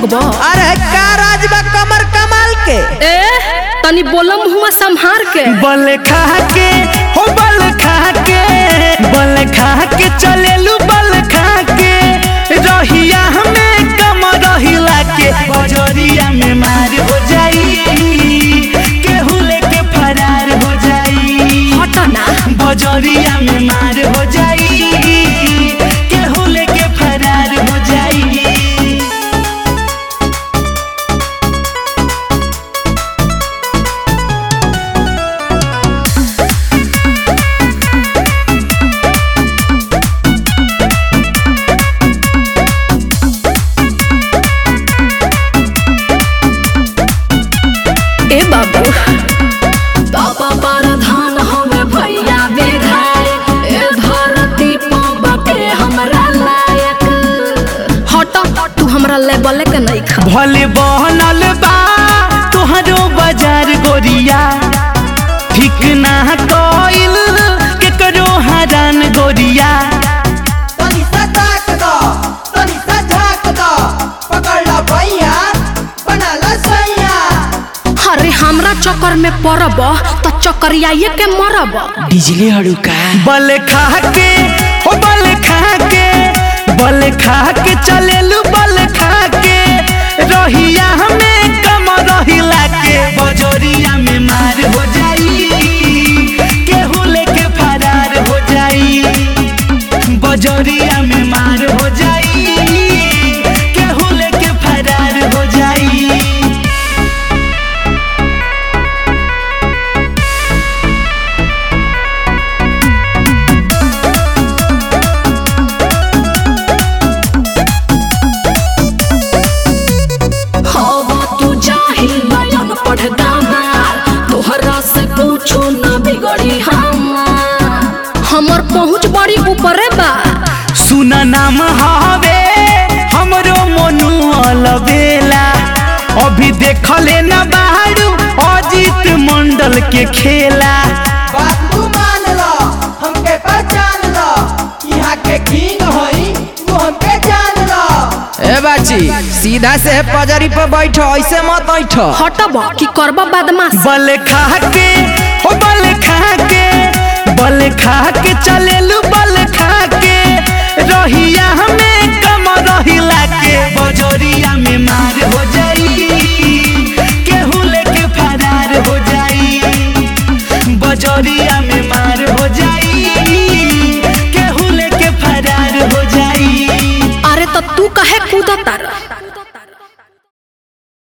झकबो अरे का राज बा कमर कमाल के ए तनी बोलम हुआ संभार के बल खा के हो बल खा के बल खा के चलेलू बल खा के रहिया हमें कम रहिला के बजरिया में मार हो जाई केहू लेके फरार हो जाई हट ना बजरिया में मार हो जाई केहू लेके फरार हो जाई ए बाबू पापा परधान हमें भैया विधायक ए धरती पापा के हमरा लायक हट तू हमरा लेवल के नहीं खा भले बहनल बा तोहरो बाजार गोरिया ठीक ना कइल केकरो हरान गोरिया तनी सा ताक दो तनी सा झाक दो पकड़ ला भैया बना ला सैया अरे हमरा चक्कर में पड़ब तो चक्करियाए के मरब बिजली हड़ुका बल खा के हो बल खा के बल खा के चलेलू बल खा के रहिया हमें कम रहिला के बजरिया में मार हो जाई केहू लेके फरार हो जाई बजरिया में मार हो जाई केहू लेके फरार हो जाई हवा तू जाहिल बयान पढ़ दामार तोहरा से पूछो न बिगड़ी हमार हमर पहुँच बड़ी ऊपरे बा सुन नाम हवे हमरो मनु अलबेला अभी देखले न बाहरू अजीत मंडल के खेला बात तू मान लो हमके पहचान लो यहाँ के किंग होई तू हमके जान लो ए बाची सीधा से पजरी पे बैठो ऐसे मत बैठो हटब की करब बदमाश बल खा के हो बल खा के बल खा के चलेलू बल खा के रहिया हमें कम रहिला के बजरिया में मार हो जाई केहू लेके फरार हो जाई बजरिया में